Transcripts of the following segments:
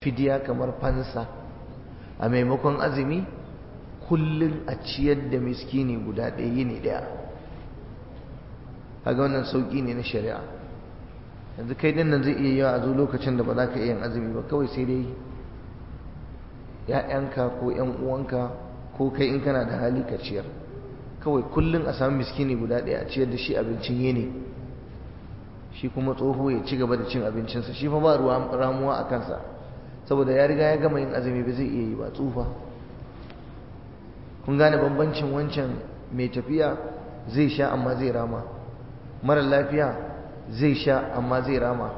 fidiya kamar fansa a maimakon azumi kullum a ciyar da miskini guda ɗaya yini ɗaya kaga wannan sauƙi ne na shari'a yanzu kai din nan zai iya yawa a zo lokacin da ba za ka iya yin azumi ba kawai sai dai ‘ya'yanka ko ‘yan uwanka ko kai in kana da hali ka ciyar kawai kullum a samu miskini guda ɗaya a ciyar da shi abincin yini shi kuma tsoho ya ci gaba da cin abincinsa shi fa ba ruwa ramuwa a kansa saboda ya riga ya gama yin azumi ba zai iya yi ba tsufa kun gane bambancin wancan mai tafiya zai sha amma zai rama mara lafiya zai sha amma zai rama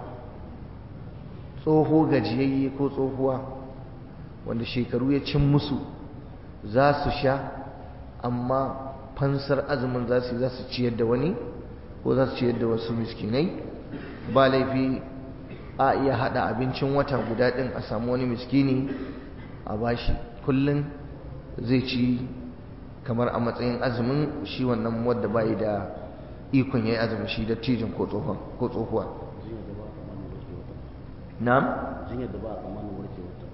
tsoho gajiyayye ko tsohuwa wanda shekaru ya cin musu za su sha amma fansar azumin za su za su ciyar da wani ko za su ciyar da wasu miskinai ba laifi a iya hada abincin wata guda din a samu wani miskini a bashi kullum zai ci kamar a matsayin azumin shi wannan wadda bai da ikon yayi azumin shi da tijin ko tsohon ko tsohuwa na'am jinyar da ba a tsammanin warkewarta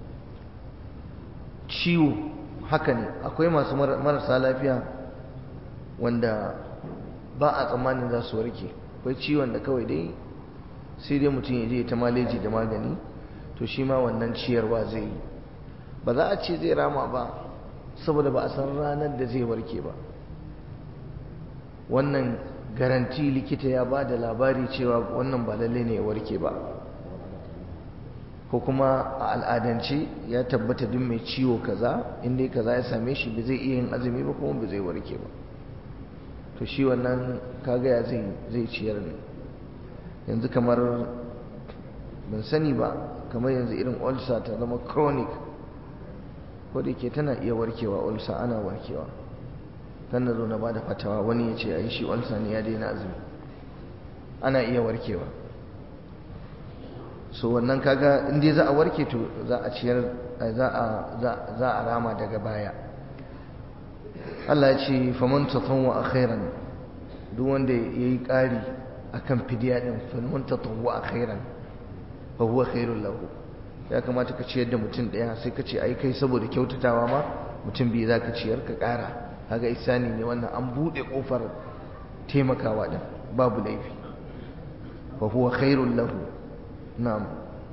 ciwo haka ne akwai masu marasa lafiya wanda ba a tsammanin za su warke akwai ciwon da kawai dai sai dai mutum ya je ta maleji da magani to shi ma wannan ciyarwa zai yi ba za a ce zai rama ba saboda ba a san ranar da zai warke ba wannan garanti likita ya ba da labari cewa wannan ba lalle ne ya warke ba ko kuma a al'adance ya tabbata duk mai ciwo kaza inda kaza ya same shi ba zai iya yin azumi ba kuma ba zai warke ba to shi wannan kaga ya zai zai ciyar ne yanzu kamar ban sani ba kamar yanzu irin ulcer ta zama chronic ko da ke tana iya warkewa ulcer ana warkewa kan na zo na bada fatawa wani ya ce a yi shi ulcer ne ya daina azumi ana iya warkewa so wannan kaga in dai za a warke to za a ciyar za a za a rama daga baya Allah ya ce faman tatawwa khairan duk wanda yayi ƙari akan fidiya din faman tatawwa khairan fa huwa khairul lahu ya kamata ka ciyar da mutum daya sai ka ce ai kai saboda kyautatawa ma mutum biyu zaka ciyar ka ƙara kaga isani ne wannan an bude kofar taimakawa din babu laifi fa huwa khairul lahu na'am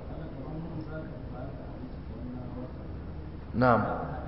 na'am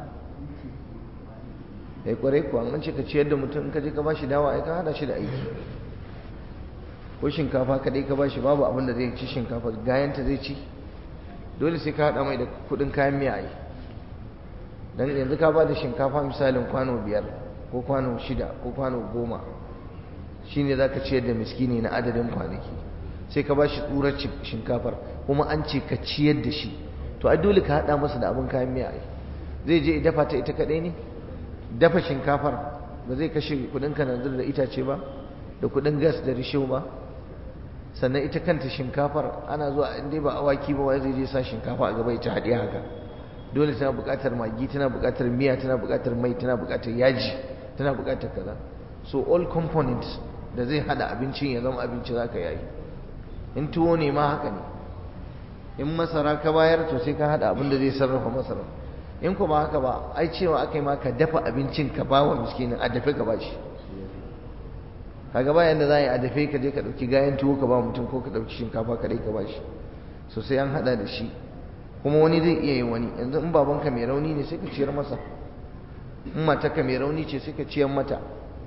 ya kwarai kuwa an ce ka ciyar da mutum in ka je ka bashi dawa ai ka hada shi da aiki ko shinkafa kadai ka bashi babu abin da zai ci shinkafa gayanta zai ci dole sai ka hada mai da kudin kayan miya ai dan yanzu ka ba da shinkafa misalin kwano biyar ko kwano shida ko kwano goma shine zaka ciyar da miskini na adadin kwanaki sai ka bashi tsurar shinkafar kuma an ce ka ciyar da shi to ai dole ka hada masa da abin kayan miya ai zai je ya dafa ta ita kadai ne dafa shinkafar ba zai kashe kudin kananzir da itace ba da kudin gas da risho ba sannan ita kanta shinkafar ana zuwa inda ba awaki ba wai zai je sa shinkafa a gaba ita haɗe haka dole tana buƙatar magi tana buƙatar miya tana buƙatar mai tana buƙatar yaji tana buƙatar kaza so all components da zai hada abincin ya zama abinci zaka yayi in tuwo ne ma haka ne in masara ka bayar to sai ka hada abin da zai sarrafa masara in kuma haka ba ai cewa aka yi maka dafa abincin ka ba wa miskinin a dafe ka ba shi kaga bayan da za a yi a dafe ka je ka ɗauki gayan tuwo ka ba mutum ko ka ɗauki shinkafa ka ka ba shi so sai an haɗa da shi kuma wani zai iya yin wani yanzu in babanka mai rauni ne sai ka ciyar masa in matarka mai rauni ce sai ka ciyar mata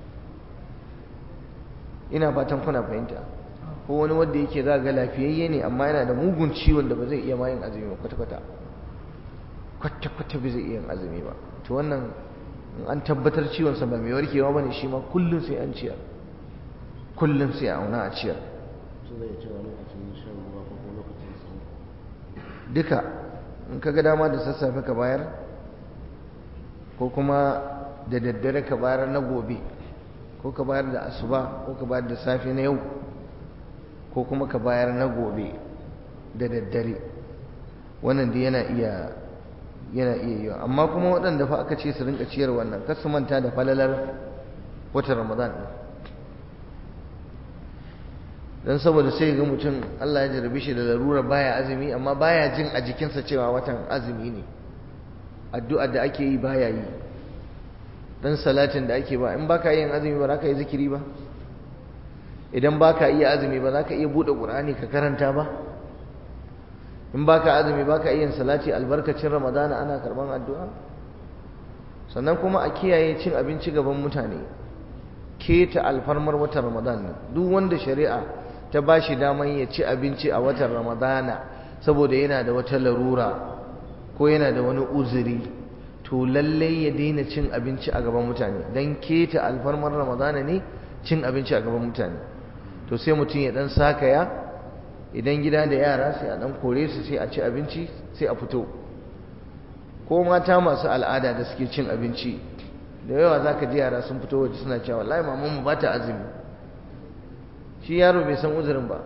ina fatan kuna fahimta ko wani wanda yake za ga lafiyayye ne amma yana da mugun ciwon da ba zai iya ma yin azumi ba kwata-kwata kwata-kwata bai zai iya yin azumi ba to wannan an tabbatar ciwonsa ba mai warkewa ba ne shi ma kullum sai an ciyar kullum sai a auna a ciyar su zai cewa lokacin shan ruwa ko kuma lokacin sanyi duka in ka ga dama da sassafe ka bayar ko kuma da daddare ka bayar na gobe ko ka bayar da asuba ko ka bayar da safe na yau ko kuma ka bayar na gobe da daddare wannan da yana iya yana iya yiwa amma kuma waɗanda fa aka ce su rinka ciyar wannan kar su manta da falalar watan ramadan ɗin don saboda sai ga mutum Allah ya jarabe shi da larura baya azumi amma baya jin a jikinsa cewa watan azumi ne addu'ar da ake yi baya yi dan salatin da ake ba in baka yin azumi ba za ka yi zikiri ba idan baka iya azumi ba za ka iya buɗe ƙur'ani ka karanta ba in baka azumi baka iya yin salati albarkacin ramadana ana karban addu'a sannan kuma a kiyaye cin abinci gaban mutane keta alfarmar watan ramadan nan duk wanda shari'a ta ba shi daman ya ci abinci a watan ramadana saboda yana da wata larura ko yana da wani uzuri to lalle ya daina cin abinci a gaban mutane don keta alfarmar ramadana ne cin abinci a gaban mutane to sai mutum ya dan sakaya idan gida da yara sai a dan kore su sai a ci abinci sai a fito ko mata masu al'ada da suke cin abinci da yawa za ka ji yara sun fito waje suna cewa wallahi mamanmu ba ta azumi shi yaro bai san uzurin ba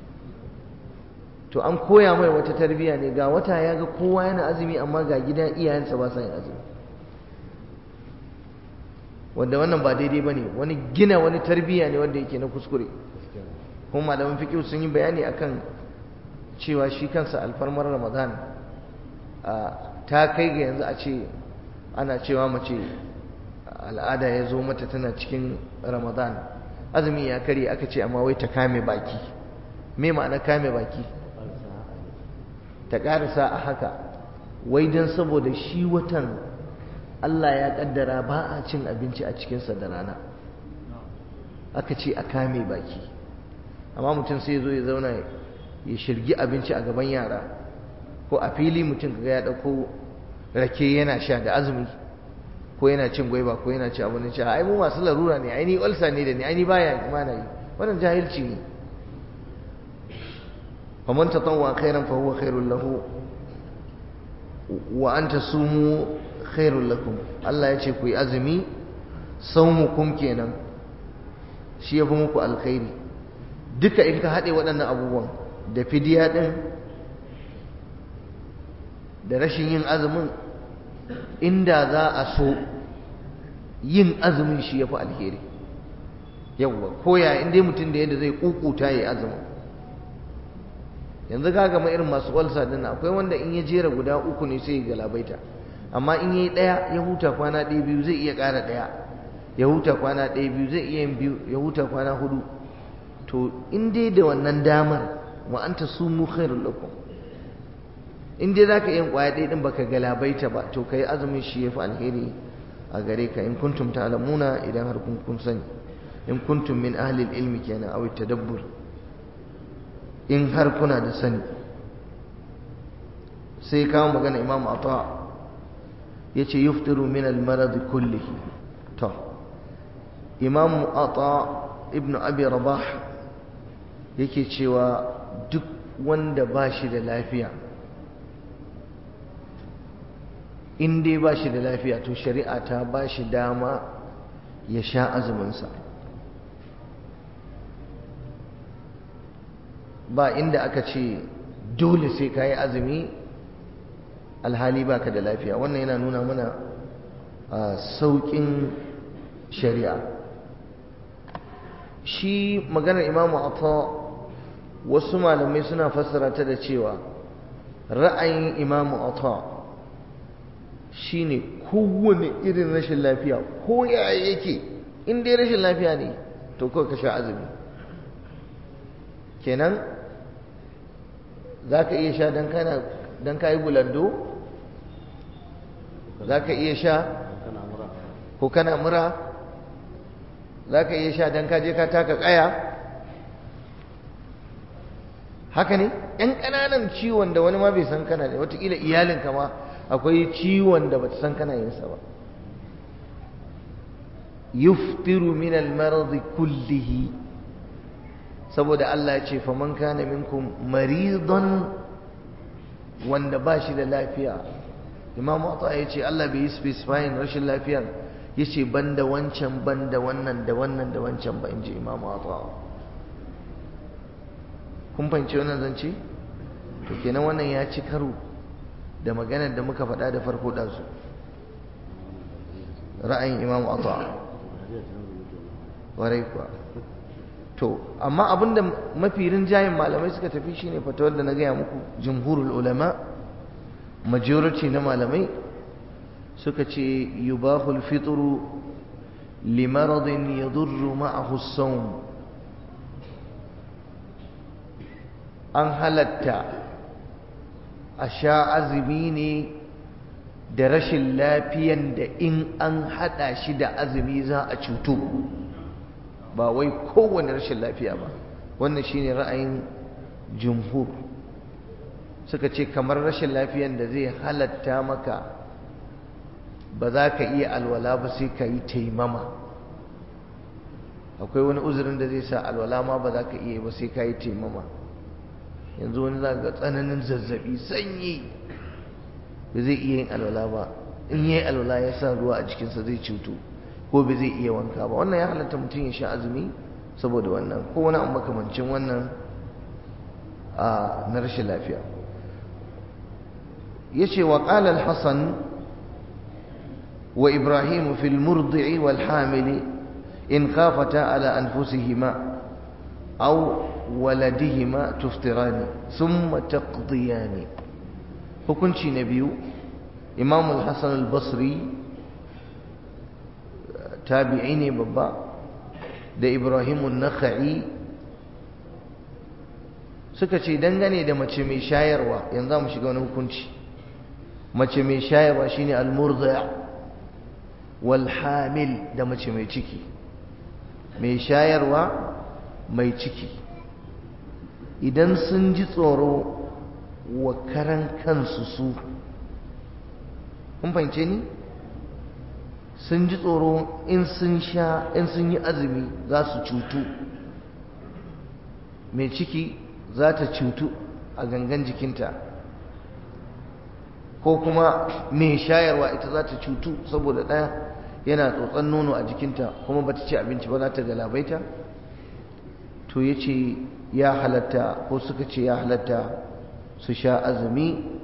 to an koya mai wata tarbiyya ne ga wata ya ga kowa yana azumi amma ga gidan iyayensa ba sa yin azumi wanda wannan ba daidai ba ne wani gina wani tarbiyya ne wanda yake na kuskure kuma malaman fiƙi sun yi bayani akan cewa shi kansa alfarmar ramadan ta kai ga yanzu a ce ana cewa mace al'ada ya zo mata tana cikin ramadan azumi ya kare aka ce amma wai ta kame baki me ma'ana kame baki ta ƙarisa a haka wai don saboda shi watan Allah ya ƙaddara ba a cin abinci a cikinsa da rana aka ce a kame baki amma mutum sai zo ya zauna ya shirgi abinci a gaban yara ko a fili mutum kaga ya ɗauko rake yana sha da azumi ko yana cin gwaiba ko yana ci abin ci ai mu masu larura ne ai ni ulsa ne da ni ai ni baya ma na yi wannan jahilci ne faman tatawwa khairan fa huwa khairul lahu wa an tasumu khairul lakum Allah ya ce ku yi azumi saumukum kenan shi ya fi muku alkhairi duka in ka haɗe waɗannan abubuwan da fidiya ɗin da rashin yin azumin inda za a so yin azumin shi ya fi alheri yawwa koya inda mutum da yadda zai kukuta ya azumin yanzu ga gama irin masu walsa din akwai wanda in ya jera guda uku ne sai ya galabaita amma in yi ɗaya ya huta kwana ɗaya biyu zai iya ƙara ɗaya ya huta kwana ɗaya biyu zai iya yin biyu ya huta kwana hudu to in dai da wannan damar wa anta sumu khairul lakum in dai zaka yin kwaya ɗaya din baka galabaita ba to kai azumin shi yafi alheri a gare ka in kuntum ta'lamuna idan har kun kun sani in kuntum min ahli ilmi kenan aw tadabbur in har kuna da sani sai kawo magana imam ata yace yuftiru min al-marad kullihi to imam ata ibnu abi rabah yake cewa duk wanda ba shi da lafiya in dai ba shi da lafiya to shari'a ta ba shi dama ya sha azuminsa ba inda aka ce dole sai ka yi azumi alhali baka da lafiya wannan yana nuna mana sauƙin shari'a shi maganar imamu ata wasu malamai suna fassara ta da cewa ra'ayin imamu ata shine kowane irin rashin lafiya ko ya yake in dai rashin lafiya ne to kawai ka sha azumi kenan za ka iya sha don ka yi bulando za ka iya sha ko kana mura za ka iya sha don ka je ka taka kaya haka ne ‘yan ƙananan ciwon da wani ma bai san kana ne watakila iyalinka ma akwai ciwon da bata san kana yinsa ba yuftiru min al-marad kullihi saboda Allah ya ce faman kana minkum maridan wanda ba shi da lafiya imamu ata ya ce Allah bai yi specifying rashin lafiyar ya ce banda wancan banda wannan da wannan da wancan ba in ji imamu ata kun fahimci wannan zance to kenan wannan ya ci karo da maganar da muka faɗa da farko ɗansu ra'ayin imamu ata warai kuwa to amma abinda mafi rinjayen malamai suka tafi shine fatawar da na gaya muku jumhurul ulama majority na malamai suka ce yubahul fitru limaradin yadurru ma'ahu as-sawm an halatta a sha azumi ne da rashin lafiyan da in an hada shi da azumi za a cutu ba wai kowane rashin lafiya ba wannan shine ra'ayin jumhur suka ce kamar rashin lafiyan da zai halatta maka ba za ka iya alwala ba sai ka yi taimama akwai wani uzurin da zai sa alwala ma ba za ka iya ba sai ka yi taimama yanzu wani za ga tsananin zazzabi sanyi ba zai iya yin alwala ba in yi alwala ya sa ruwa a jikinsa zai cutu ko ba zai iya wanka ba wannan ya halatta mutum ya sha azumi saboda wannan ko wani abu makamancin wannan a na rashin lafiya ya ce wa ƙalal hassan wa ibrahim fil murdi'i wal hamili in khafata ala anfusihima aw waladihima tuftirani thumma taqdiyani hukunci na biyu imam al-hasan al-basri tabi'i ne babba da ibrahim an-nakhai suka ce dangane da mace mai shayarwa yanzu mu shiga wani hukunci mace mai shayarwa shine al-murdi' wal hamil da mace mai ciki mai shayarwa mai ciki idan sun ji tsoro wa karan kansu su kun fahimce ni sun ji tsoro in sun sha in sun yi azumi za su cutu mai ciki za ta cutu a gangan jikinta ko kuma mai shayarwa ita za ta cutu saboda ɗaya yana tsotson nono a jikinta kuma ba ta ci abinci ba za ta galabaita to ya ce ya halatta ko suka ce ya halatta su sha azumi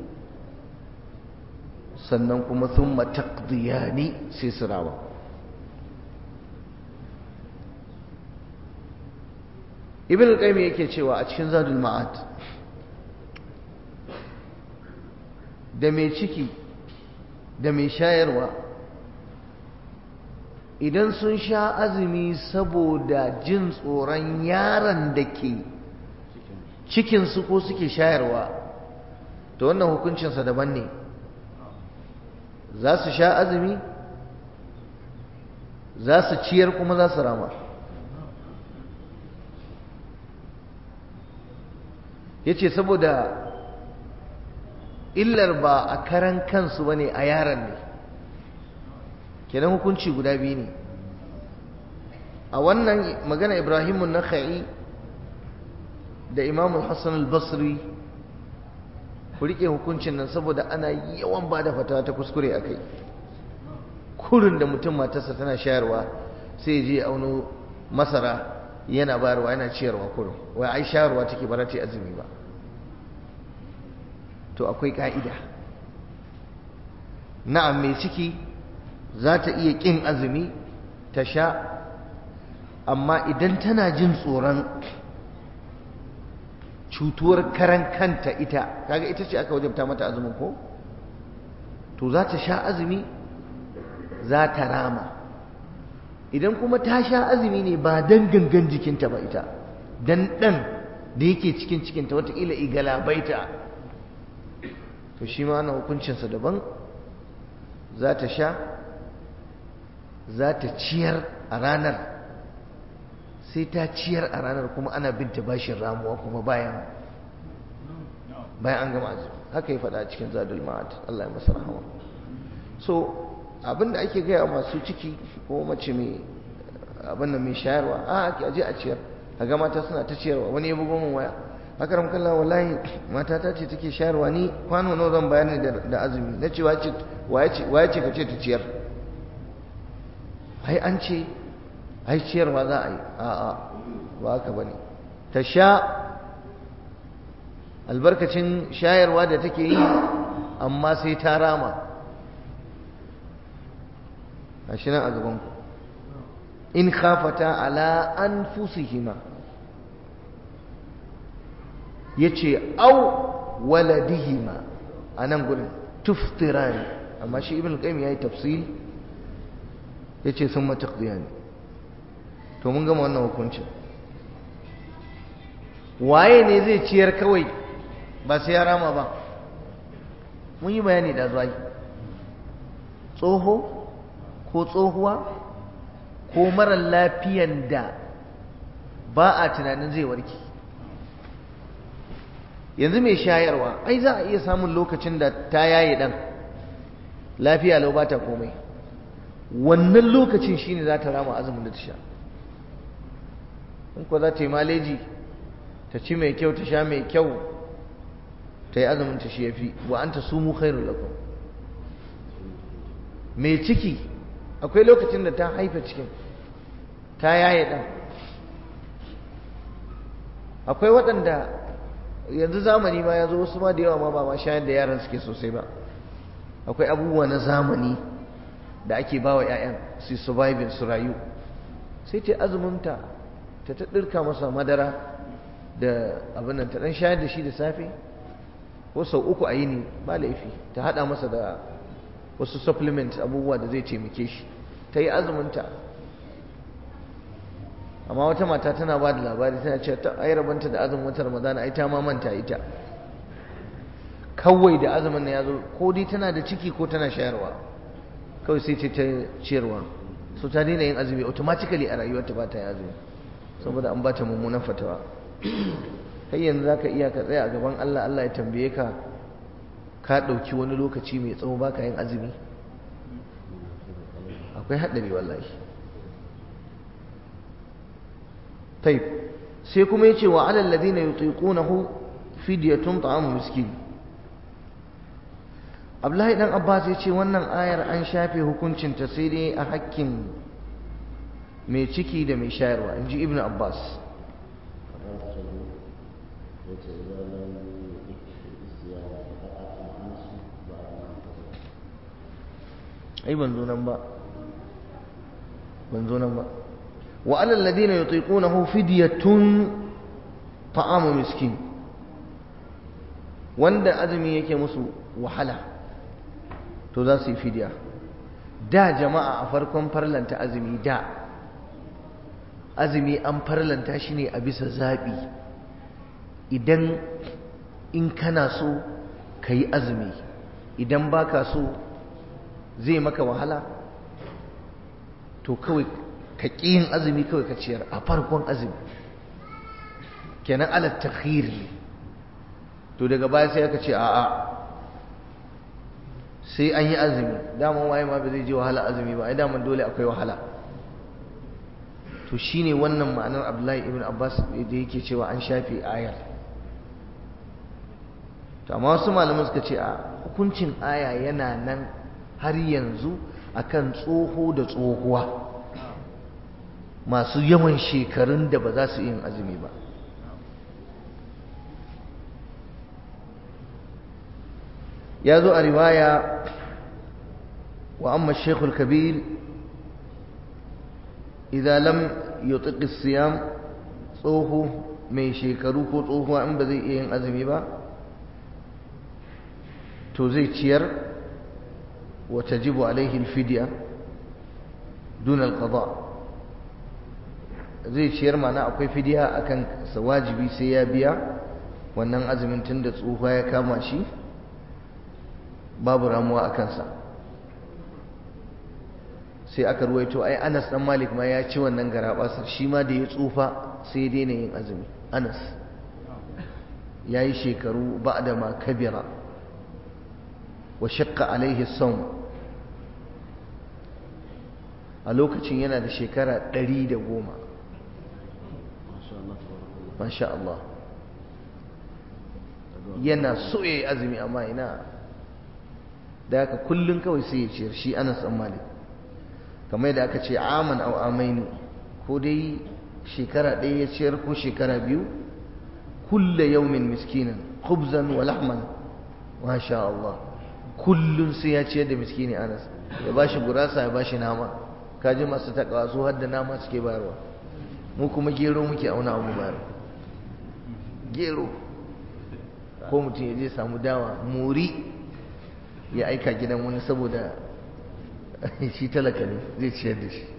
sannan kuma sun matakdiyani sai su rawa ibn al-qayyim yake cewa a cikin zadul ma'ad da mai ciki da mai shayarwa idan sun sha azumi saboda jin tsoron yaron da ke cikinsu ko suke shayarwa to wannan hukuncinsa daban ne za su sha azumi za su ciyar kuma za su rama ya ce saboda illar ba a karan kansu ba ne a yaran ne kenan hukunci guda biyu ne a wannan magana ibrahimu na da imamul hassan al-basri ku riƙe hukuncin nan saboda ana yawan ba da fatawa ta kuskure a kai kurin da mutum matarsa tana shayarwa sai je auno masara yana bayarwa yana ciyarwa kurin wai ai shayarwa take ba ta azumi ba to akwai ka'ida na'am mai ciki za ta iya ƙin azumi ta sha amma idan tana jin tsoron cutuwar karan kanta ita kaga ita ce aka wajabta mata azumin ko to za ta sha azumi za ta rama idan kuma ta sha azumi ne ba dan gangan jikinta ba ita dan dan da yake cikin cikinta wataƙila igalabaita to shi ma ana hukuncinsa daban za ta sha za ta ciyar a ranar sai ta ciyar a ranar kuma ana binta bashin ramuwa kuma bayan bayan an gama azumi haka ya faɗa cikin zadul ma'ad Allah ya masa rahama so abinda ake gaya masu ciki ko mace mai abin da mai shayarwa a ake aje a ciyar a ga mata suna ta ciyarwa wani ya bugo min waya akaram kallah wallahi mata ta ce take shayarwa ni kwano nawa zan bayar ne da azumi na ce waye ce ka ce ta ciyar ai an ce ai ciyarwa za a yi a'a ba haka bane ta sha albarkacin shayarwa da take yi amma sai ta rama gashi nan a gaban ku in khafata ala anfusihima yace au waladihima anan gurin tuftirani amma shi ibn qayyim yayi tafsir yace summa taqdiyani to mun gama wannan hukuncin waye ne zai ciyar kawai ba sai ya rama ba mun yi bayani da zuwa tsoho ko tsohuwa ko mara lafiyan da ba a tunanin zai warke yanzu mai shayarwa ai za a iya samun lokacin da ta yaye dan lafiya lau ba ta komai wannan lokacin shine za ta rama azumin da ta sha in ko za ta yi maleji ta ci mai kyau ta sha mai kyau ta yi azumin ta shi ya fi wa an ta sumu khairun lakum mai ciki akwai lokacin da ta haifa cikin ta yaye ɗan akwai waɗanda yanzu zamani ma ya zo wasu ma da yawa ma ba ma shayar da yaran suke sosai ba akwai abubuwa na zamani da ake ba wa 'ya'yan su surviving su rayu sai ta azuminta ta ta ɗirka masa madara da abin nan ta ɗan shayar da shi da safe ko sau uku a yini ba laifi ta haɗa masa da wasu supplement abubuwa da zai taimake shi ta yi azuminta amma wata mata tana ba da labari tana ce ta ai rabanta da azumin wata ramadana ai ta ma manta ita kawai da azumin na ya zo ko dai tana da ciki ko tana shayarwa kawai sai ce ta ciyarwa so ta daina yin azumi automatically a rayuwarta ba ta yi azumi saboda an ba ta mummunan fatawa kai yanzu za ka iya ka tsaya a gaban Allah Allah ya tambaye ka ka ɗauki wani lokaci mai tsawo ba ka yin azumi akwai haɗari wallahi taib sai kuma ya ce wa alal ladina yutiqunahu fidyatun ta'amu miskin Abdullahi dan Abbas ya ce wannan ayar an shafe hukuncinta sai dai a hakkin mai ciki da mai shayarwa inji Ibn Abbas ai ban zo nan ba ban zo nan ba wa alal ladina yutiqunahu fidyatun ta'amu miskin wanda azumi yake musu wahala to za su yi fidya da jama'a a farkon farlanta azumi da azumi an farlanta shi ne a bisa zaɓi idan in kana so ka yi azumi idan baka so zai maka wahala to kawai ka ƙi yin azumi kawai ka ciyar a farkon azumi kenan ala takhir ne to daga baya sai aka ce a'a sai an yi azumi daman waye ma ba zai je wahala azumi ba ai daman dole akwai wahala to shine wannan ma'anar Abdullahi ibn Abbas da yake cewa an shafe ayar to amma wasu malaman suka ce a hukuncin aya yana nan har yanzu akan tsoho da tsohuwa masu yawan shekarun da ba za su yin azumi ba ya zo a riwaya wa amma shekul kabir idan lam yutiq siyam tsoho mai shekaru ko tsohuwa in ba zai iya yin azumi ba to zai ciyar wa tajibu alaihi alfidya dun alqada zai ciyar mana akwai fidiya akan sa wajibi sai ya biya wannan azumin tunda tsohuwa ya kama shi babu ramuwa a kansa sai aka ruwaito ai Anas dan Malik ma ya ci wannan garabasar shi ma da ya tsufa sai ya daina yin azumi Anas yayi shekaru ba'da ma kabira wa shaqqa alaihi sawm a lokacin yana da shekara 110 masha Allah yana so yayi azumi amma ina da haka kullun kawai sai ya ciyar shi Anas dan Malik kamar da aka ce aman aw amaini ko dai shekara ɗaya ya ciyar ko shekara biyu kulla yawmin miskinan khubzan wa lahman masha Allah kullun sai ya ciyar da miskini Anas ya bashi gurasa ya bashi nama kaji masu takawa su har da nama suke bayarwa mu kuma gero muke auna abu bayarwa gero ko mutum ya je samu dawa muri ya aika gidan wani saboda shi talaka ne zai ciyar da shi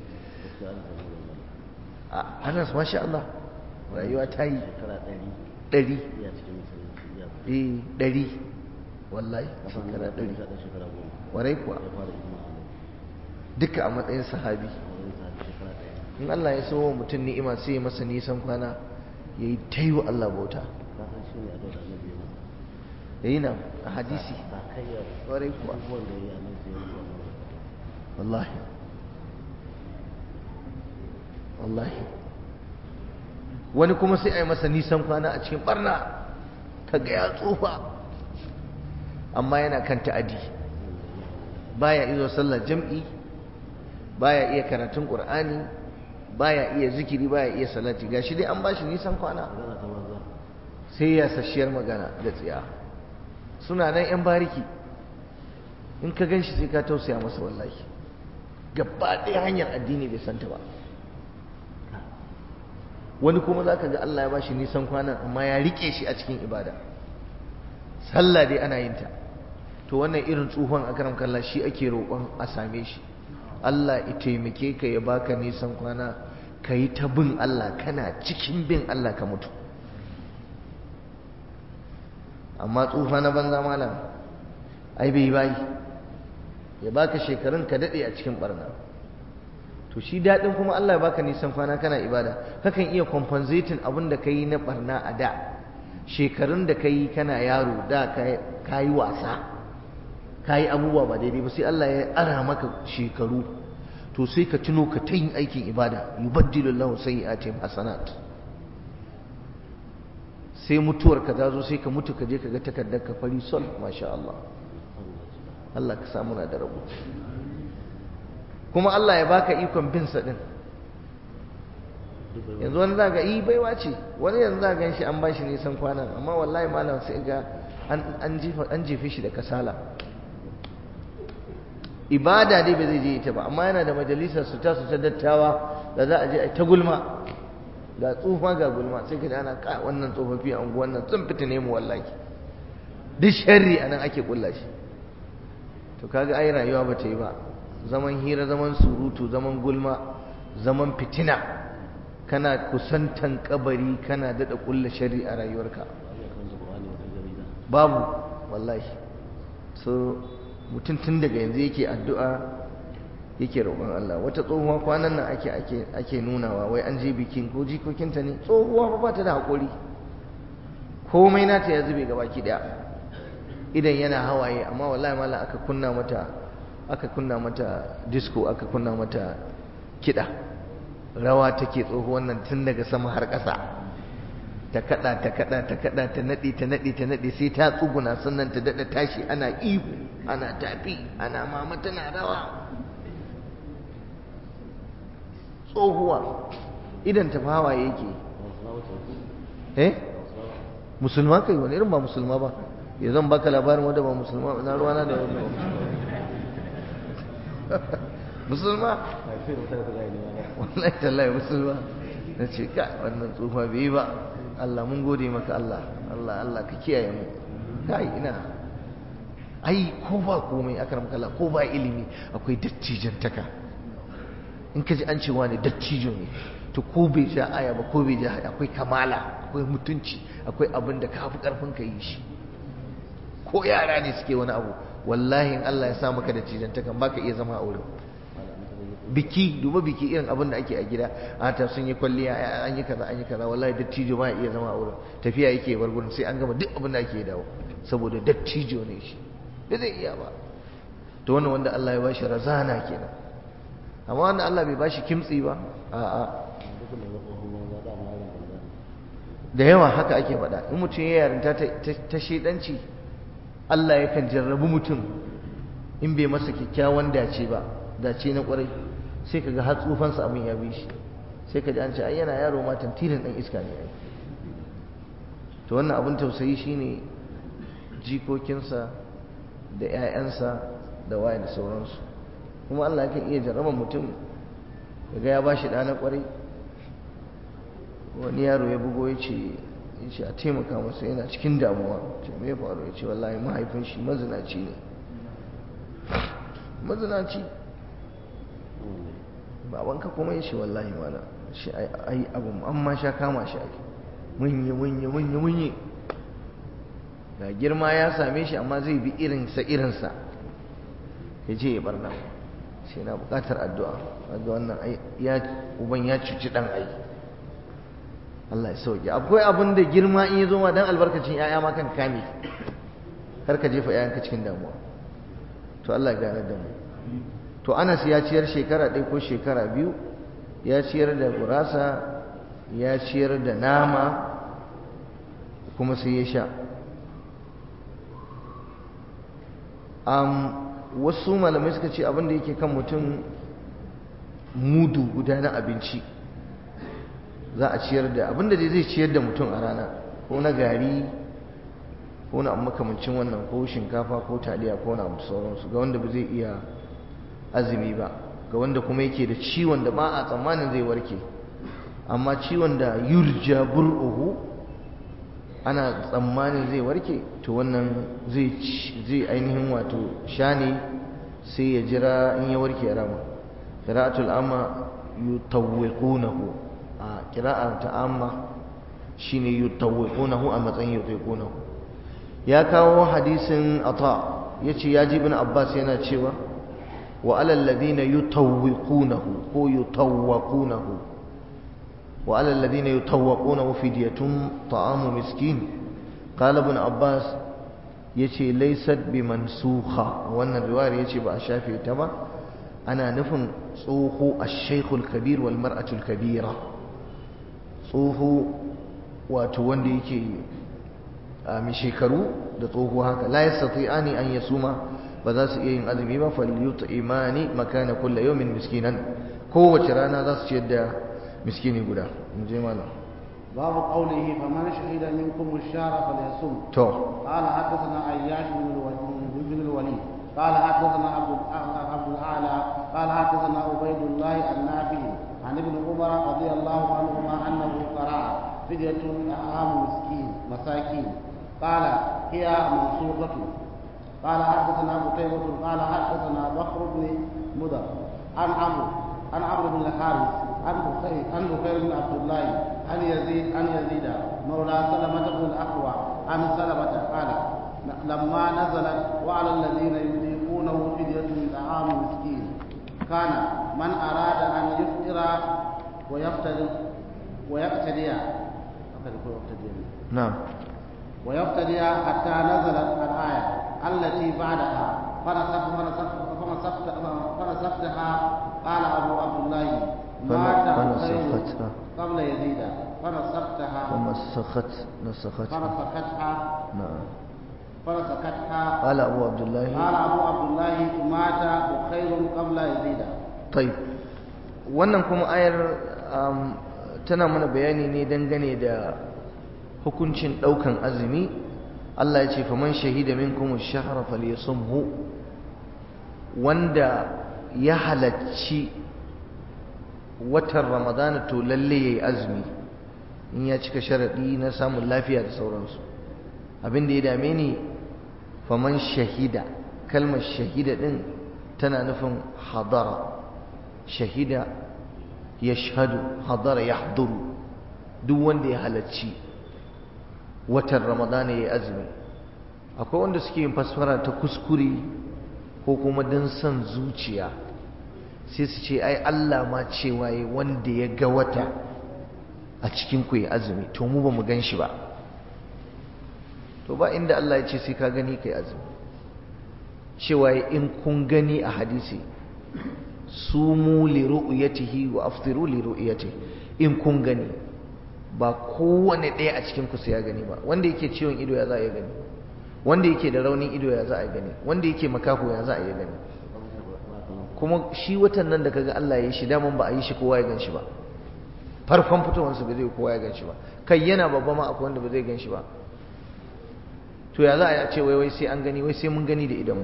a anas masha Allah rayuwa ta yi ɗari eh ɗari wallahi shekara ɗari warai kuwa duka a matsayin sahabi in Allah ya so mutum ni'ima sai ya masa nisan kwana ya yi ta yi wa Allah bauta ya yi na a hadisi warai kuwa wallahi wallahi wani kuma sai a yi masa nisan kwana a cikin barna kaga ya tsufa amma yana kan ta'adi baya iya sallar jam'i baya iya karatun qur'ani baya iya zikiri baya iya salati gashi dai an bashi nisan kwana sai ya sashiyar magana da tsiya suna nan yan bariki in ka ganshi sai ka tausaya masa wallahi gaba ɗaya hanyar addini bai santa ba wani kuma za ka ga Allah ya bashi nisan kwanan amma ya rike shi a cikin ibada sallah dai ana yin ta to wannan irin tsohon akaram kallah shi ake roƙon a same shi Allah ya taimake ka ya baka nisan kwana ka yi ta bin Allah kana cikin bin Allah ka mutu amma tsufa na banza malam ai bai bai ya baka shekarun ka daɗe a cikin barna to shi daɗin kuma Allah ya baka nisan kwana kana ibada kakan iya compensating abin da ka yi na barna a da shekarun da ka yi kana yaro da ka yi wasa ka yi abubuwa ba daidai ba sai Allah ya ara maka shekaru to sai ka tuno ka ta yin aikin ibada yubaddilu Allahu sayyi'atihim hasanat sai mutuwar ka zo sai ka mutu ka je ka ga takardar ka fari sol masha Allah Allah ka samu na da rabo kuma Allah ya baka ikon bin sa din yanzu wani zaga yi baiwa ce wani yanzu za gan shi an bashi nisan kwanan amma wallahi malam sai ga an jefe shi da kasala ibada dai ba zai je ita ba amma yana da majalisar su ta su ta dattawa da za a je a ta gulma ga tsufa ga gulma sai ka ji ana ka wannan tsofaffi a unguwan nan sun fita mu wallahi duk sharri anan ake kulla shi to kaga ai rayuwa ba ta yi ba zaman hira zaman surutu zaman gulma zaman fitina kana kusantan kabari kana dada kulla shari a rayuwarka babu wallahi so mutum tun daga yanzu yake addu'a yake roƙon Allah wata tsohuwa kwanan nan ake ake ake nunawa wai an je bikin ko jikokinta ne tsohuwa ba ba ta da haƙuri komai nata ya zube gabaki daya idan yana hawaye amma wallahi mala aka kunna mata aka kunna mata disco aka kunna mata kiɗa rawa take tsohuwan nan tun daga sama har ƙasa ta kada ta kada ta kada ta nade ta nade ta nade sai ta tsuguna sannan ta dada tashi ana ihu ana tafi ana mama tana rawa tsohuwa idan ta fawa yake eh musulma kai wani irin ba musulma ba ya zan baka labarin wanda ba musulma na ruwana da wani musulma wallahi tallahi musulma na ce ka wannan tsufa bai yi ba Allah mun gode maka Allah Allah Allah ka kiyaye mu kai ina ai ko ba komai akram kalla ko ba ilimi akwai dattijantaka in ka ji an cewa ne dattijo ne to ko bai ja aya ba ko bai ja akwai kamala akwai mutunci akwai abin da ka fi karfin ka yi shi ko yara ne suke wani abu wallahi in Allah ya sa maka da cijantakan baka iya zama a wurin biki duba biki irin abin da ake a gida a ta sun yi kwalliya an yi kaza an yi kaza wallahi dattijo ba iya zama a wurin tafiya yake bar gurin sai an gama duk abin da ake dawo saboda dattijo ne shi da zai iya ba to wannan wanda Allah ya bashi razana kenan amma wanda Allah bai bashi kimtsi ba a'a da yawa haka ake faɗa in mutum ya yarinta ta shedanci Allah yakan jarrabu mutum in bai masa kyakkyawan dace ba dace na kwarai sai kaga har tsufansa abin ya bi shi sai ka ji an ce ai yana yaro ma tantirin dan iska ne to wannan abin tausayi shine jikokinsa da 'ya'yansa da waye da sauransu kuma Allah yakan iya jarraba mutum kaga ya bashi ɗa na kwarai wani yaro ya bugo ya ce ya ce a taimaka masa yana cikin damuwa ce me faru ya ce wallahi mahaifin shi mazinaci ne mazinaci babanka kuma ya ce wallahi mana shi ai abu an ma sha kama shi ake munyi munyi munyi munyi ga girma ya same shi amma zai bi irinsa irinsa ya je ya barna sai na bukatar addu'a ga wannan ya uban ya cuci dan ai Allah ya sauke akwai abin da girma in ya zo ma dan albarkacin yaya ma kan kame kar ka jefa yayanka cikin damuwa to Allah ya gane da mu to Anas ya ciyar shekara ɗaya ko shekara biyu ya ciyar da gurasa ya ciyar da nama kuma sai ya sha wasu malamai suka ce abin da yake kan mutum mudu guda na abinci za a ciyar da abin da zai ciyar da mutum a rana ko na gari ko na makamancin wannan ko shinkafa ko taliya ko na abu sauransu ga wanda ba zai iya azumi ba ga wanda kuma yake da ciwon da ba a tsammanin zai warke amma ciwon da yurja bur'uhu ana tsammanin zai warke to wannan zai ainihin wato sha ne sai ya jira in ya warke ya rama qira'atul amma yutawwiqunahu a qira'a ta amma shine yutawwiqunahu a matsayin yutawwiqunahu ya kawo hadisin ata yace ya ji ibn abbas yana cewa wa alal ladina yutawwiqunahu ko yutawwaqunahu wa alal ladina yutawwaqunahu fidyatun ta'amu miskin qala ibn abbas yace laysat bimansukha wannan riwayar yace ba a shafe ta ba ana nufin tsoho ash-shaykh al-kabir wal mar'atu al-kabira tsoho wato wanda yake a mai shekaru da tsoho haka la yastati'ani an yasuma ba za su iya yin azumi ba falyuta imani makana kullu yawmin miskinan kowace rana za su ciyar da miskini guda in je malam باب قوله فمن شهد منكم الشهر فليصم to قال حدثنا عياش بن الوليد بن الوليد قال حدثنا عبد عبد الاعلى قال حدثنا عبيد الله النافع عن ابن عمر رضي الله عنهما انه قرأ فدية طعام مسكين مساكين قال هي منسوخة قال حدثنا قتيبة قال حدثنا بكر بن مدر عن عمرو عن عمرو بن الحارث عن بخير عن بخير بن عبد الله عن يزيد عن يزيد مولى سلمة بن الأقوى عن سلمة قال لما نزلت وعلى الذين يذيقونه فدية طعام مسكين كان من أراد أن يفطر ويفتدي ويقتدي na'am ويقتدي حتى نزلت الآية التي بعدها فنسخ فنسخ فنسخت فنسختها قال أبو عبد الله مات خير فنسختها قبل يزيد فنسختها ومسخت نسختها فنسختها نعم فنسختها قال أبو عبد الله قال أبو عبد الله مات بخير قبل يزيد طيب wannan kuma ayar um, tana mana bayani ne dangane da hukuncin daukan azumi Allah ya ce faman shahida minkum ash-shahra falyasumhu wanda ya halacci watan Ramadan to lalle yayi azumi in ya cika sharadi na samun lafiya da sauransu abin da ya dame ni faman shahida kalmar shahida din tana nufin hadara shahida ya shahadu hadara ya haduru duk wanda ya halarci watan ramadana ya yi azumi akwai wanda suke yin fasfara ta kuskure ko kuma don son zuciya sai su ce ai Allah ma cewa ya wanda ya ga wata a cikin ku ya azumi to mu ba mu gan shi ba to ba inda Allah ya ce sai ka gani kai azumi cewa in kun gani a hadisi sumu li ru'yatihi wa aftiru li ru'yatihi in kun gani ba kowane ɗaya a cikin ku sai ya gani ba wanda yake ciwon ido ya za a yi gani wanda yake da raunin ido ya za a yi gani wanda yake makaho ya za a yi gani kuma shi watan nan da kaga Allah ya yi shi daman ba a yi shi kowa ya gan shi ba farkon fitowarsa ba zai kowa ya gan shi ba kai yana babba ma akwai wanda ba zai gan shi ba to ya za a ce wai wai sai an gani wai sai mun gani da idanmu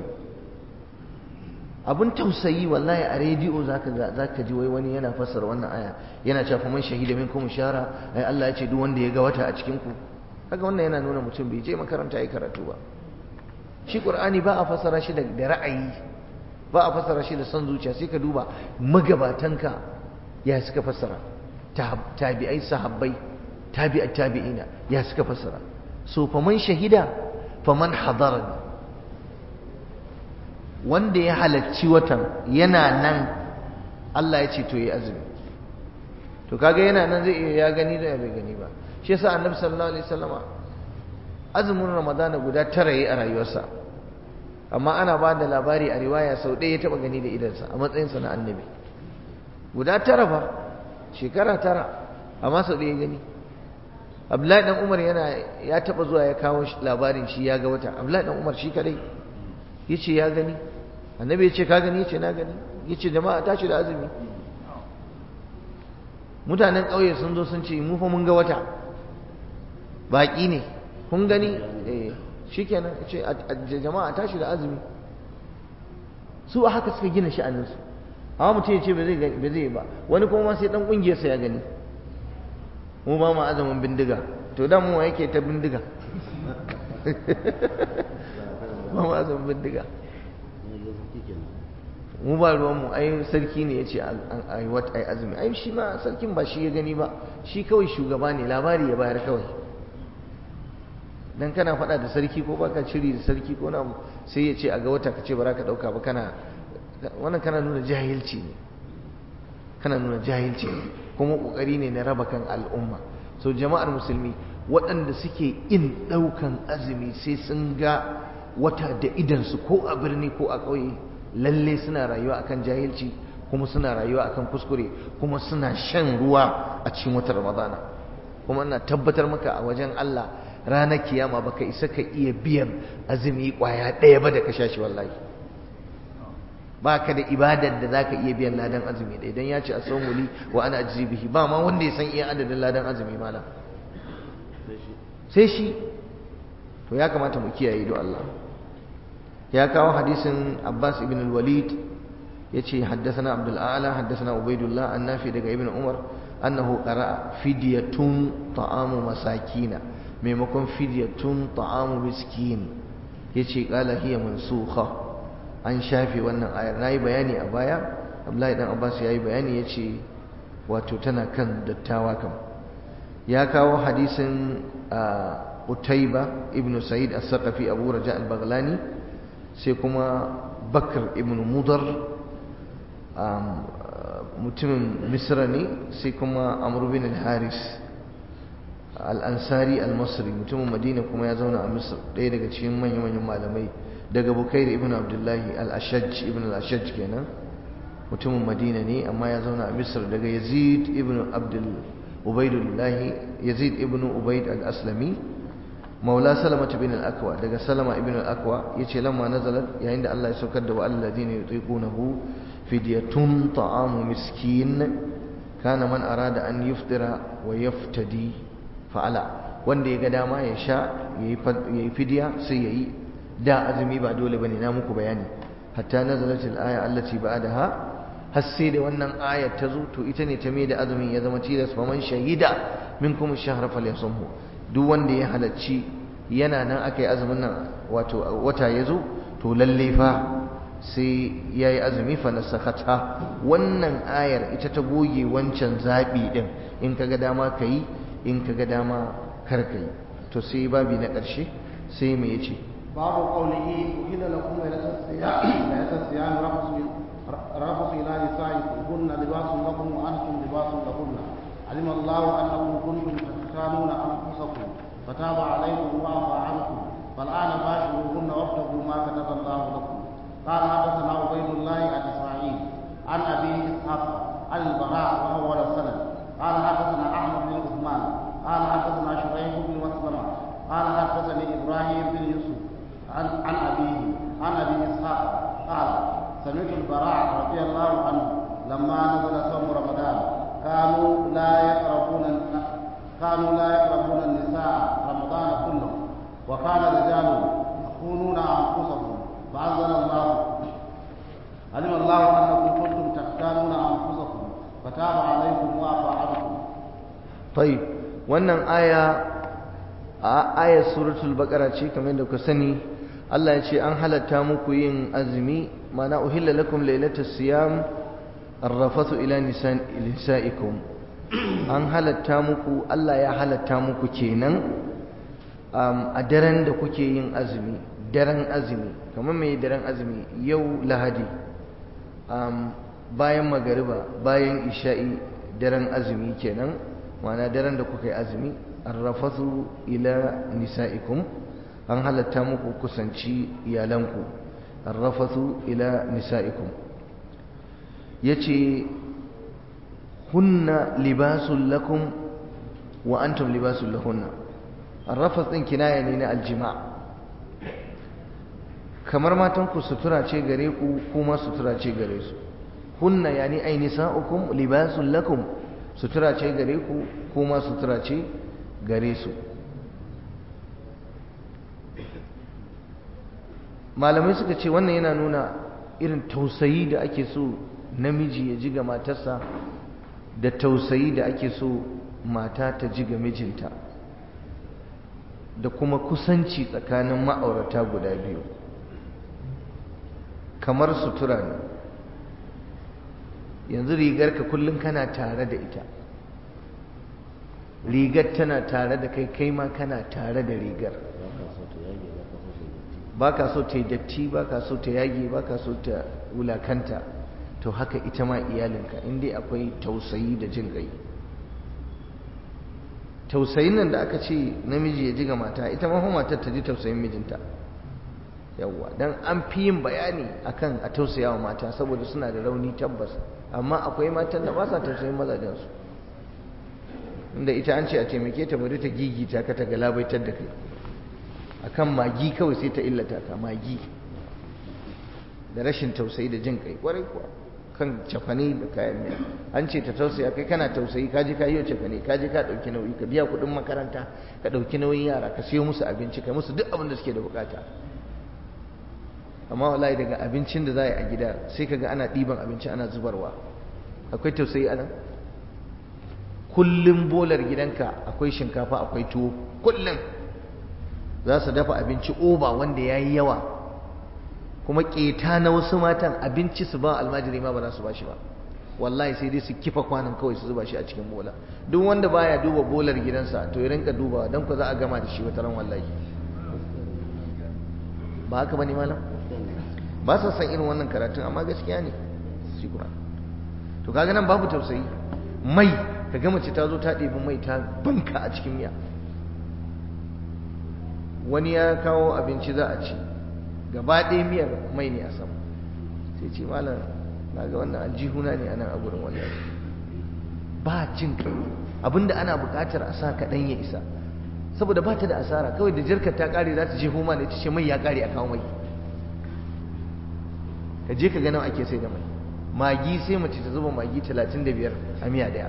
abin tausayi wallahi a rediyo zaka ga zaka ji wai wani yana fassara wannan aya yana cewa faman shahida minkum shara ai Allah ya ce duk wanda ya ga wata a cikin ku haka wannan yana nuna mutum bai je makaranta ya karatu ba shi qur'ani ba a fassara shi da ra'ayi ba a fassara shi da son zuciya sai ka duba magabatanka ya suka fassara tabi'ai sahabbai tabi'at tabi'ina ya suka fassara so faman shahida faman hadara wanda ya halarci watan yana nan Allah ya ce to yi azumi to kaga yana nan zai iya ya gani da bai gani ba shi yasa annabi sallallahu alaihi wasallama azumin ramadana guda tara yi a rayuwarsa amma ana ba da labari a riwaya sau ɗaya ya taɓa gani da idansa a matsayinsa na annabi guda tara fa shekara tara amma sau ɗaya ya gani abdullahi dan umar yana ya taɓa zuwa ya kawo labarin shi ya ga wata abdullahi dan umar shi kadai ya ce ya gani annabi ya ce ka gani ya ce na gani ya ce jama'a tashi da azumi mutanen ƙauye sun zo sun ce mu fa mun ga wata baƙi ne kun gani eh shikenan ce jama'a tashi da azumi su a haka suka gina sha'aninsu amma mutum ya ce ba zai yi ba wani kuma sai dan ƙungiyarsa ya gani mu ba mu azumin bindiga to dan mu yake ta bindiga ba mu azumin bindiga mu ba ruwanmu ai sarki ne ya ce a yi wata ai azumi ai shi ma sarkin ba shi ya gani ba shi kawai shugaba ne labari ya bayar kawai dan kana faɗa da sarki ko baka ciri da sarki ko na sai ya ce a ga wata ka ce ba za ka ɗauka ba kana wannan kana nuna jahilci ne kana nuna jahilci ne kuma ƙoƙari ne na raba kan al'umma so jama'ar musulmi waɗanda suke in ɗaukan azumi sai sun ga wata da idansu ko a birni ko a ƙauye lalle suna rayuwa akan jahilci kuma suna rayuwa akan kuskure kuma suna shan ruwa a cikin watan ramadana kuma ina tabbatar maka a wajen Allah ranar kiyama baka isa ka iya biyan azumi kwaya ɗaya ba da ka sha shi wallahi ba ka da ibadar da zaka iya biyan ladan azumi ɗaya dan ya ce a saumuli wa ana ajizi bihi ba ma wanda ya san iya adadin ladan azumi malam sai shi to ya kamata mu kiyaye don Allah ya kawo hadisin Abbas ibn al-Walid yace haddathana Abdul A'la haddathana Ubaidullah annafi daga Ibn Umar annahu qara'a fidyatun ta'amu masakina maimakon fidyatun ta'amu miskin yace qala hiya mansukha an shafe wannan ayar nayi bayani a baya Abdullahi dan Abbas yayi bayani yace wato tana kan dattawa kam ya kawo hadisin Utaiba ibn Sa'id as-Saqafi Abu Raja al-Baghlani sai kuma Bakr ibn Mudar mutumin Misra ne sai kuma Amr bin al-Haris al-Ansari al-Masri mutumin Madina kuma ya zauna a Misr ɗaya daga cikin manyan malamai daga Bukair ibn Abdullahi al-Ashaj ibn al-Ashaj kenan mutumin Madina ne amma ya zauna a Misr daga Yazid ibn Abdul Ubaidullah Yazid ibn Ubaid al-Aslami maula Salama bin al-Akwa daga Salama ibn al-Akwa yace lamma nazalat yayin da Allah ya saukar da wa alladhina yutiqunahu fidyatun ta'amu miskin kana man arada an yuftira wa yaftadi fa'ala wanda ya ga dama ya sha yayi fidya sai yayi da azumi ba dole bane na muku bayani hatta nazalat al-aya allati ba'daha har sai da wannan ayar ta zo to ita ne ta mai da azumin ya zama tilas fa man shahida minkum ash-shahra falyasumhu duk wanda ya halacci yana nan akai azumin nan wato wata ya zo to lalle fa sai yayi azumi fa nasakhata wannan ayar ita ta goge wancan zabi din in kaga dama kai in kaga dama kar kai to sai babi na ƙarshe sai me yace babu qawlihi uhilla lakum laylatul siyam laylatul siyam rafsu رفض إلى نسائكم هن لباس لكم وأنتم لباس لهن علم الله أنكم كنتم تختانون أنفسكم فتاب عليكم وعفى عنكم فالآن باشروهن وابتغوا ما كتب الله لكم قال حدثنا عبيد الله عن إسماعيل عن أبي إسحاق عن البراء وأول السند قال حدثنا أحمد بن عثمان قال حدثنا شريح بن مسلمة قال حدثني إبراهيم بن يوسف عن عن أبيه عن أبي إسحاق قال سمعت البراء رضي الله عنه لما نزل صوم رمضان كانوا لا يقربون كانوا لا يقربون النساء رمضان كله وكان الرجال يخونون انفسهم فانزل الله علم الله انكم كنتم تختانون انفسكم فتاب عليكم وعفى عنكم طيب wannan aya a ayar suratul baqara ce kamar da ku sani Allah ya ce an halatta muku yin azumi mana uhilla lakum lailatas siyam arrafathu ila nisaikum an halatta muku Allah ya halatta muku kenan a daren da kuke yin azumi daren azumi kamar mai daren azumi yau lahadi bayan magariba bayan isha'i daren azumi kenan mana daren da kuka yi azumi arrafathu ila nisa'ikum an halatta muku kusanci iyalanku arrafathu ila nisa'ikum yace hunna libasul lakum wa antum libasul lahunna arrafas din kinaya ne na aljima kamar matan ku sutura ce gare ku kuma sutura ce gare su hunna yani ay nisa'ukum libasul lakum sutura ce gare ku kuma sutura ce gare su malamai suka ce wannan yana nuna irin tausayi da ake so namiji ya ji ga matarsa da tausayi da ake so mata ta ji ga mijinta da kuma kusanci tsakanin ma'aurata guda biyu kamar sutura ne yanzu rigarka kullum kana tare da ita rigar tana tare da kai kai ma kana tare da rigar ba ka so ta yi datti ba ka so ta yage ba ka so ta wulakanta to haka ita ma iyalinka inda akwai tausayi da jin gai tausayin nan da aka ce namiji ya ji ga mata ita ma matar ta ji tausayin mijinta yawwa dan an fi yin bayani akan a tausaya wa mata saboda suna da rauni tabbas amma akwai matan da ba sa tausayin mazajensu inda ita an ce a taimake ta bari ta gigita ka ta galabaitar da kai akan magi kawai sai ta illata ka magi da rashin tausayi da jin kai kwarai kuwa kan cafane da kayan miya an ce ta tausaya kai kana tausayi kaji ka yi cafane kaji ka ɗauki nauyi ka biya kuɗin makaranta ka ɗauki nauyin yara ka siyo musu abinci ka musu duk abin da suke da bukata amma wallahi daga abincin da za a yi a gida sai ka ga ana ɗiban abinci ana zubarwa akwai tausayi anan kullum bolar gidanka akwai shinkafa akwai tuwo kullum za su dafa abinci oba wanda ya yi yawa kuma keta na wasu matan abinci su ba almajiri ma ba za su ba shi ba wallahi sai dai su kifa kwanan kawai su zuba shi a cikin bola duk wanda baya duba bolar gidansa to ya rinka dubawa don ku za a gama da shi wata ran wallahi ba haka bane malam ba sa san irin wannan karatun amma gaskiya ne shi kuma to kaga nan babu tausayi mai ka ga mace ta zo ta ɗebi mai ta banka a cikin miya wani ya kawo abinci za a ci gaba ɗaya miyar mai ne a sama sai ce malam na ga wannan aljihuna ne a nan a gurin wallahi ba jin kai abinda ana buƙatar a sa kaɗan ya isa saboda ba ta da asara kawai da jirkar ta ƙare za ta je homa ne ta ce mai ya ƙare a kawo mai ka je ka ganin ake sai da mai magi sai mace ta zuba magi talatin da biyar a miya daya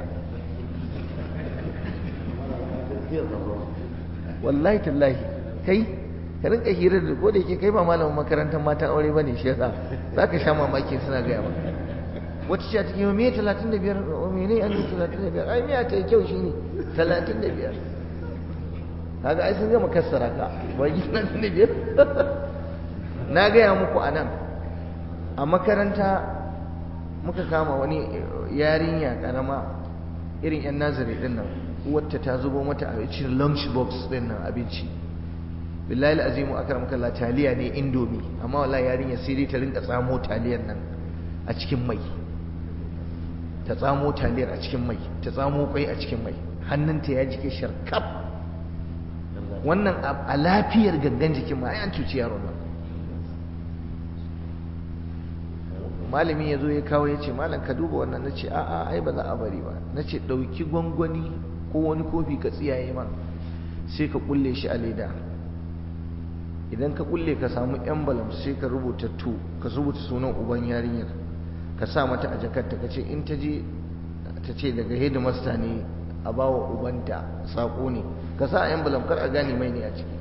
wallahi tallahi kai ka rinka hirar da ko da yake kai ba malamin makarantar matan aure bane shi yasa zaka sha mamaki suna gaya maka wata ce ta cikin me 35 o mene an 35 ai miya ta yi kyau shine 35 kaga ai sun gama kassara ka ba gi 35 na gaya muku anan a makaranta muka kama wani yarinya karama irin yan nazari din nan wata ta zubo mata abinci lunch box din nan abinci billahi azimu akram kallah taliya ne indomi amma wallahi yarinya sai dai ta rinka tsamo taliyar nan a cikin mai ta tsamo taliyar a cikin mai ta tsamo kwai a cikin mai hannunta ya jike sharkaf wannan a lafiyar gangan jikin ma ai an cuci yaron nan malami ya zo ya kawo ya ce malam ka duba wannan na ce a'a ai ba za a bari ba na ce ɗauki gwangwani ko wani kofi ka tsiyaye man sai ka kulle shi a leda idan ka kulle ka samu envelope sai ka rubuta to ka rubuta sunan uban yarinyar ka sa mata a jakarta ka ce in ta je ta ce daga headmaster ne a bawa ubanta sako ne ka sa a envelope kar a gane mai ne a ciki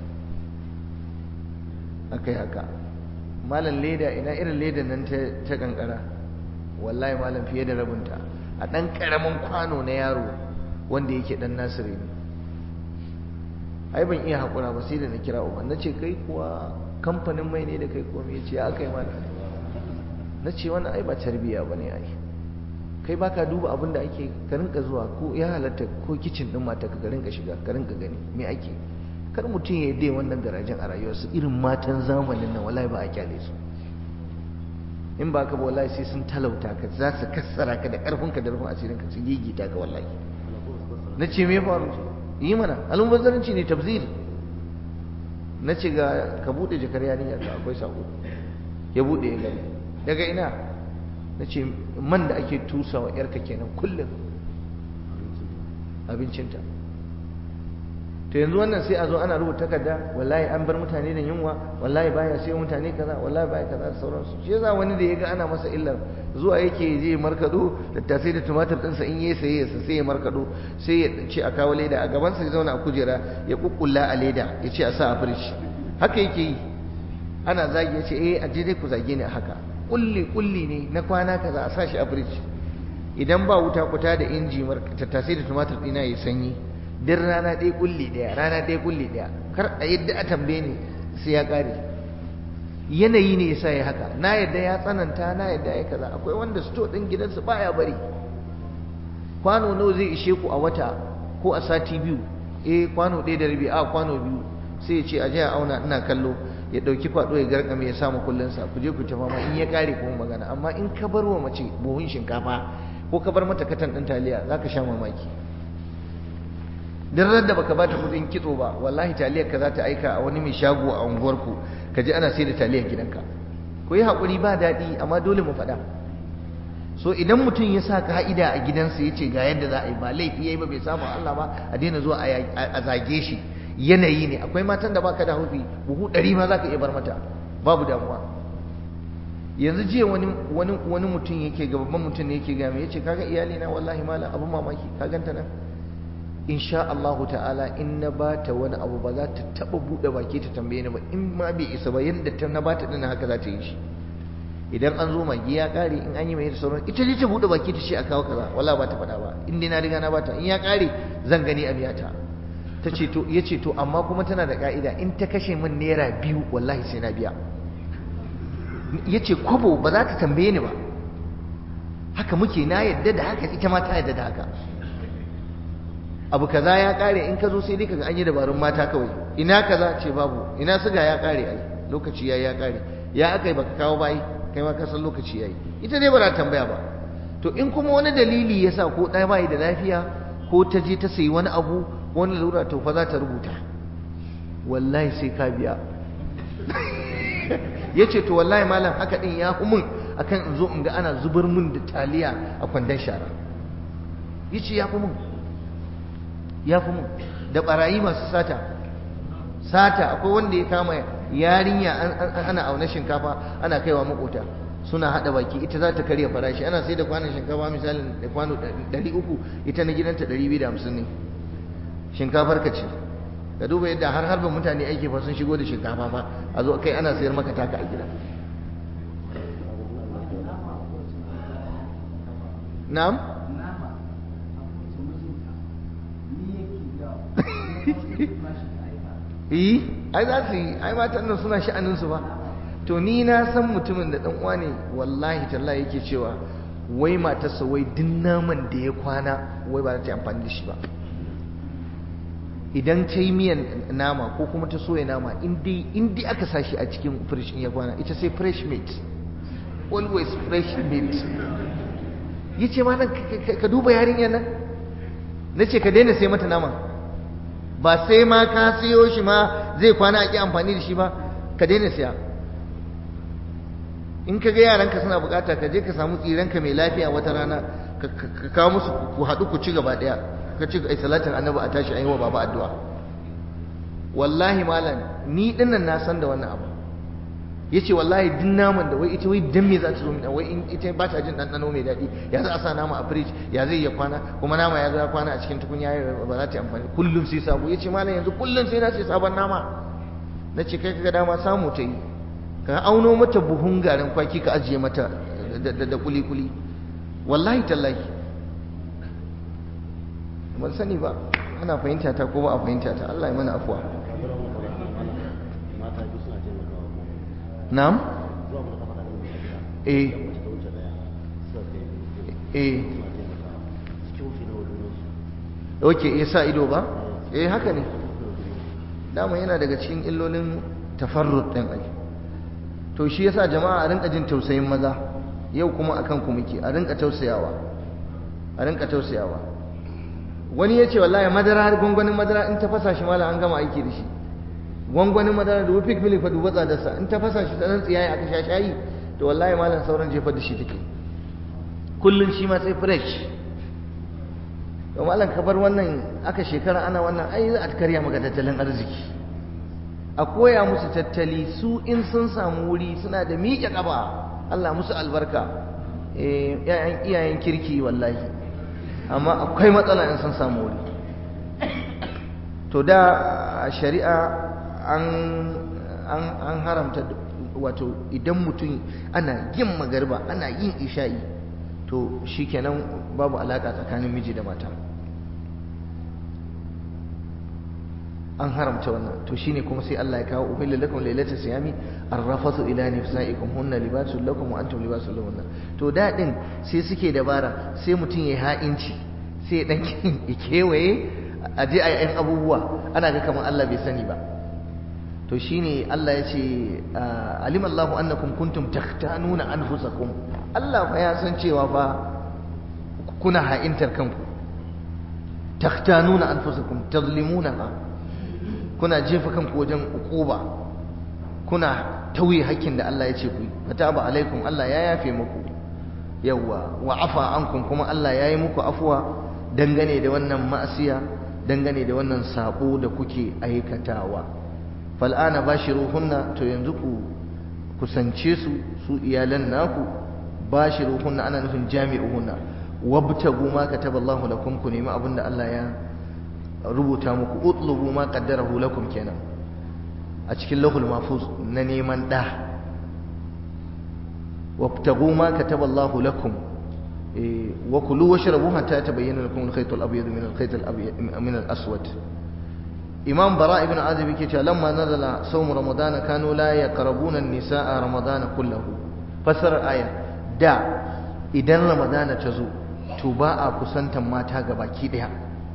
akai haka malam leda ina irin leda nan ta kankara wallahi malam fiye da rabinta a ɗan ƙaramin kwano na yaro wanda yake ɗan nasiri ne ai ban iya haƙura ba sai da na kira uban na ce kai kuwa kamfanin mai ne da kai komai ya ce ya kai mana na ce wannan ai ba tarbiyya ba ne ai kai baka duba abin da ake ka rinka zuwa ko ya halatta ko kicin din mata ka rinka shiga ka rinka gani me ake kar mutum ya dai wannan garajen a rayuwarsa irin matan zamanin nan wallahi ba a kyale su in ba ka ba wallahi sai sun talauta ka za su kassara ka da karfin ka da rufin asirin ka su gigita ka wallahi na ce me faru yi mana almubazzaranci ne tabzir na ce ga ka bude jakar yarinya ka akwai sako ya bude ya gani daga ina na ce man da ake tusa wa yarka kenan kullum abincinta to yanzu wannan sai a zo ana rubuta takarda wallahi an bar mutane da yunwa wallahi baya sai mutane kaza wallahi baya kaza da sauransu shi yasa wani da yaga ana masa illar zuwa yake je markado tattasai da tumatir ɗinsa in yayi saye sa sai ya markado sai ya ce a kawo leda a gaban sa ya zauna a kujera ya kukkulla a leda ya ce a sa a firij haka yake yi ana zagi ya ce eh a je dai ku zage ni a haka kulli kulli ne na kwana kaza a sa shi a firij idan ba wuta kuta da inji tattasai da tumatir ɗina ya sanyi duk rana ɗaya kulli ɗaya rana ɗaya kulli ɗaya kar a yadda a tambaye ni sai ya ƙare yanayi ne yasa ya haka na yadda ya tsananta na yadda ya kaza akwai wanda sto ɗin gidansu baya bari kwano nawa zai ishe ku a wata ko a sati biyu eh kwano ɗaya da rabi a kwano biyu sai ya ce a je a auna ina kallo ya ɗauki kwaɗo ya garkame ya samu kullunsa ku je ku ta fama in ya ƙare kuma magana amma in ka bar wa mace buhun shinkafa ko ka bar mata katan ɗin taliya za ka sha mamaki duk da baka bata kudin kitso ba wallahi taliyar ka za ta aika a wani mai shago a unguwarku ka ji ana sai da taliyar gidanka ku yi haƙuri ba daɗi amma dole mu faɗa so idan mutum ya sa ka'ida a gidansa ya ce ga yadda za a yi ba laifi ya yi ba bai samu Allah ba a daina zuwa a zage shi yanayi ne akwai matan da baka da hufi buhu ɗari ma za ka iya bar mata babu damuwa yanzu jiya wani wani wani mutum yake ga babban mutum ne yake ga me yace kaga iyali na wallahi malam abun mamaki ka ganta nan insha Allahu ta'ala in na bata wani abu ba za ta taba bude baki ta tambaye ni ba in ma bai isa ba yanda ta na bata din haka za ta yi shi idan an zo magi ya kare in an yi mai da sauran ita ce ta bude baki ta ce a kawo kaza wala ba ta faɗa ba in dai na riga na bata in ya kare zan gani a biya ta ta ce to ya ce to amma kuma tana da ka'ida in ta kashe min naira biyu wallahi sai na biya ya ce kwabo ba za ta tambaye ni ba haka muke na yadda da haka ita ma ta yadda da haka abu kaza ya kare in ka zo sai dai kaga an yi dabarun mata kawai ina kaza ce babu ina suga ya kare ai lokaci yayi ya kare ya akai baka kawo bai kai ma ka san lokaci yayi ita dai ba za ta tambaya ba to in kuma wani dalili yasa ko ɗaya bai da lafiya ko ta je ta sayi wani abu wani lura to fa za ta rubuta wallahi sai ka biya yace to wallahi malam haka din ya hu mun akan in zo in ga ana zubar mun da taliya a kwandon shara yace ya fi mun ya fi mun da barayi masu sata sata akwai wanda ya kama yarinya ana auna shinkafa ana kaiwa makota suna hada baki ita za ta karya farashi ana sai da kwanon shinkafa misalin da kwano 300 ita na gidanta 250 ne shinkafar ka ce ka duba yadda har harbin mutane aiki fa sun shigo da shinkafa fa a zo kai ana sayar maka taka a gida na'am yi ai za su yi ai matan nan suna sha'anin su ba to ni na san mutumin da dan uwa ne wallahi tallahi yake cewa wai matarsa wai duk naman da ya kwana wai ba za ta yi amfani da shi ba idan ta yi miyan nama ko kuma ta soya nama in dai aka sa shi a cikin fresh in ya kwana ita sai fresh meat always fresh meat ya ce ma ka duba yarinyar nan na ce ka daina sai mata nama ba sai ma ka siyo shi ma zai kwana a ƙi amfani da shi ba ka daina siya in ka ga yaranka suna bukata ka je ka samu tsiranka mai lafiya wata rana ka kawo musu ku haɗu ku ci gaba ɗaya ka ci ai salatin annabi a tashi ayi wa baba addu'a wallahi malam ni dinnan na san da wannan abu yace wallahi din naman da wai ita wai dan me za ta zo min wai in ita ba ta jin dandano mai daɗi ya za a sa nama a fridge ya zai ya kwana kuma nama ya zo ya kwana a cikin tukunya ba za ta yi amfani kullum sai sabo yace malam yanzu kullum sai na ce sabon nama nace kai kaga dama samu ta yi ka auno mata buhun garin kwaki ka ajiye mata da kuli kuli wallahi tallahi ban sani ba ana fahimta ta ko ba a fahimta ta Allah ya mana afuwa na'am eh eh oke ya sa ido ba eh haka ne dama yana daga cikin illolin tafarrut ɗin ai to shi yasa jama'a a rinka jin tausayin maza yau kuma akan ku muke a rinka tausayawa a rinka tausayawa wani ya ce wallahi madara gwangwanin madara in ta fasa shi mala an gama aiki da shi gwangwanin madara da wufik milik fa duba tsadarsa in ta fasa shi tsanan tsiyayi aka sha shayi to wallahi malam sauran jefar da shi take kullun shi ma sai fresh to malam ka bar wannan aka shekara ana wannan ai za a karya maka tattalin arziki a koya musu tattali su in sun samu wuri suna da miƙe ƙaba Allah musu albarka eh iyayen kirki wallahi amma akwai matsala in sun samu wuri to da shari'a an an an haramta wato idan mutum ana yin magarba ana yin isha'i to shikenan babu alaka tsakanin miji da mata an haramta wannan to shine kuma sai Allah ya kawo uhilla lakum lailatul siyami arrafathu ila nisaikum hunna libasul lakum wa antum libasul lahunna to dadin sai suke dabara sai mutum ya ha'inci sai dan ya kewaye a je a yi abubuwa ana ga kamar Allah bai sani ba to shine Allah ya ce alimallahu annakum kuntum takhtanuna anfusakum Allah fa ya san cewa fa kuna ha'intar kanku takhtanuna anfusakum tazlimunaha kuna jefa kanku wajen ukuba kuna tauye hakkin da Allah ya ce ku fataba alaikum Allah ya yafe muku yawa wa afa ankum kuma Allah ya yi muku afuwa dangane da wannan ma'asiya dangane da wannan sabo da kuke aikatawa fal'ana bashiruhunna to yanzu ku kusance su su iyalan naku bashiruhunna ana nufin jami'uhunna wabtagu ma kataballahu lakum ku nemi abinda Allah ya rubuta muku utlubu ma qaddarahu lakum kenan a cikin lahul mahfuz na neman da wabtagu ma kataballahu lakum wa kulu washrabu hatta tabayyana lakum al-khayt al-abyad min al-khayt al-abyad min al-aswad imam bara ibn azib yake cewa lamma nazala sawm ramadan kanu la yaqrabuna an-nisaa ramadan kullahu fasar aya da idan ramadana ta zo to ba a kusantan mata gabaki daya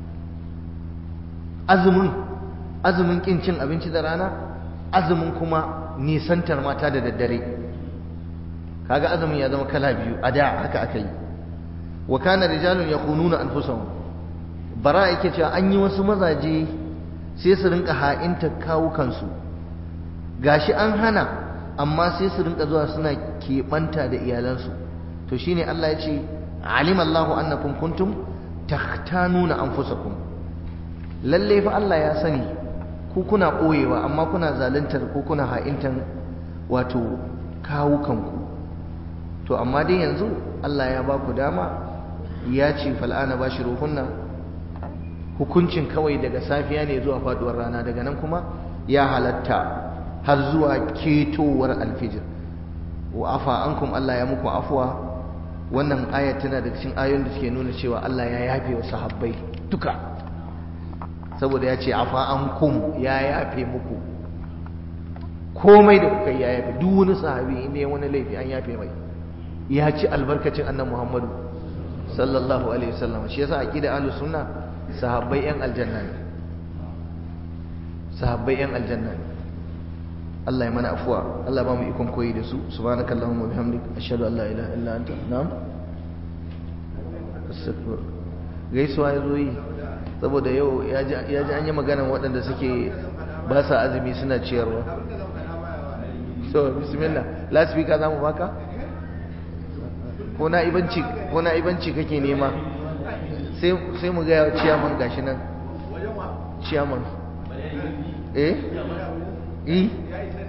azumin azumin kin cin abinci da rana azumin kuma nisantar mata da daddare kaga azumin ya zama kala biyu a da haka aka yi wa kana rijalun yakhununa anfusahum bara yake cewa an yi wasu mazaje sai su rinka ha'inta kawukansu gashi an hana amma sai su rinka zuwa suna keɓanta da iyalansu to shine Allah ya ce alima Allahu annakum kuntum takhtanuna anfusakum lalle fa Allah ya sani ku kuna ɓoyewa amma kuna zaluntar ko kuna ha'intan wato kawukanku to amma dai yanzu Allah ya ba ku dama ya ce fal'ana ba shi ruhunna hukuncin kawai daga safiya ne zuwa faduwar rana daga nan kuma ya halatta har zuwa ketowar alfijir wa afa ankum Allah ya muku afuwa wannan ayat tana da cikin ayoyin da suke nuna cewa Allah ya yafe wa sahabbai duka saboda ya ce afa ankum ya yafe muku komai da kuka ya yafe duk wani sahabi ne wani laifi an yafe mai ya ci albarkacin annan Muhammadu sallallahu alaihi wasallam shi yasa aqida ahlus sunna sahabbai yan aljanna ne sahabbai yan aljanna ne Allah ya mana afuwa Allah ba mu ikon koyi da su subhanakallahumma wa bihamdik ashhadu an la ilaha illa anta na'am astaghfir gaisuwa yazo yi saboda yau ya ji an yi magana waɗanda suke ba sa azumi suna ciyarwa so bismillah last week za mu baka ko na ibanci ko na ibanci kake nema sai sai mu ga ciyaman gashi nan ciyaman eh eh